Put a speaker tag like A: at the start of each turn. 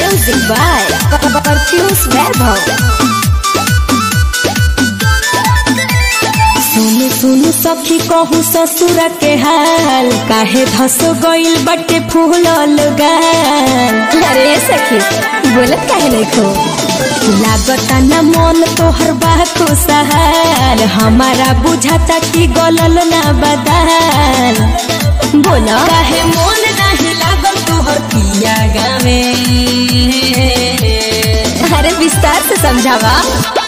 A: Music by Perfuse Vaibhav. सुन सुन सखी कहू ससुर के हाल काहे धस गइल बटे फूलल गाल अरे सखी बोलत काहे नहीं खो लागता न मन तोहर बा खुशहाल हमारा बुझाता कि गलल ना बदाल बोला काहे मन नहीं लागल तोहर पिया गावे अरे विस्तार से समझावा